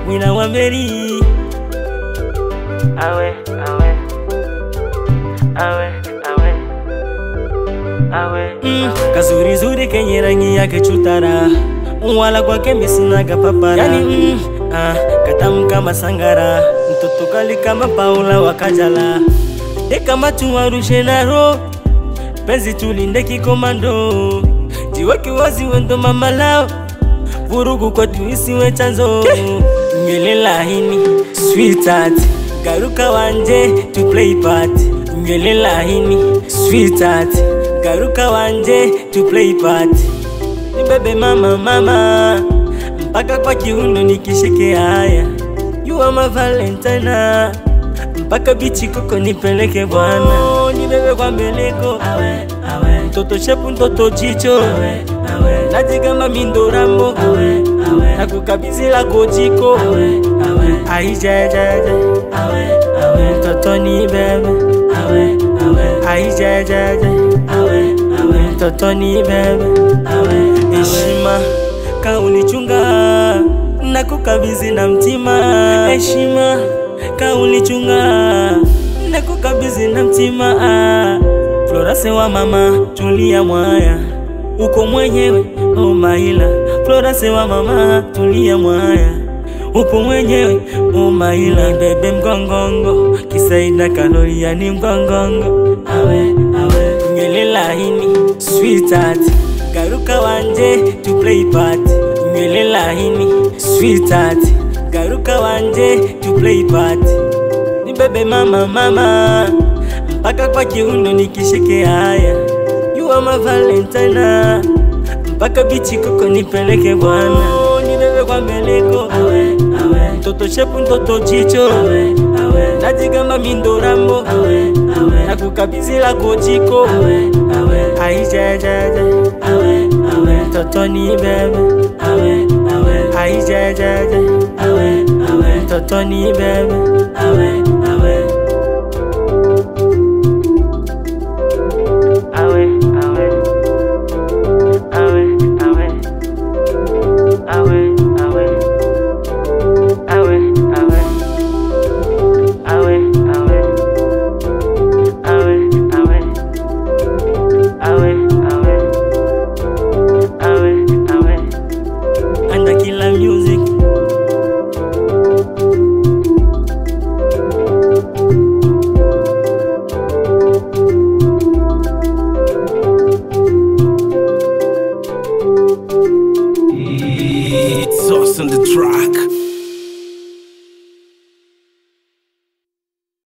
wina wa Meri. awe awe awe awe awe Mm, kazuri zuri kenye rangi yake chutara wala kwake misinaga papara yani, mm, ah, katamu kama sangara mtoto kali kama Paula wakajala de kama tuwarushe naro penzi tulinde kikomando jiweke wazi wendo mama lao vurugu kwetu isiwe chanzo nywele laini sweetheart garuka wanje to play part nywele laini sweetheart garuka wanje to play part nibebe mama mama mpaka kwa kiuno nikishike haya you are my valentine mpaka bichi koko nipeleke bwana oh, nibebe kwa mbeleko awe, awe. mtoto shepu mtoto jicho awe, awe. najigamba mindorambo awe, awe. nakukabizi lako jiko awe, awe. aijejeje awe, awe. mtoto ni bebe awe, awe. aijejeje awe, awe. mtoto ni bebe awe, heshima kaulichunga na kukabizi na mtima heshima kaulichunga na kukabizi na mtima Florase wa mama tulia mwaya uko mwenyewe oh maila Florase wa mama tulia mwaya upo mwenyewe oh maila bebe mgongongo kisaida kaloria ni mgongongo awe awe nywele laini sweetheart garuka wanje to play part nywele laini sweetheart garuka wanje to play part ni bebe mama mama mpaka kwa kiuno nikishike haya you are my valentine mpaka bichi koko nipeleke bwana oh, nibebe kwa mbeleko awe, awe. mtoto shepu mtoto jicho awe, awe. najigamba mindorambo awe, awe. nakukabizi lako jiko awe, awe. aijejeje awe, awe. mtoto ni bebe awe, awe. aijejeje awe, awe. mtoto ni bebe awe, awe. awe awe awe awe awe awe awe awe awe awe awe awe awe awe awe awe anda kila music It's us on the track.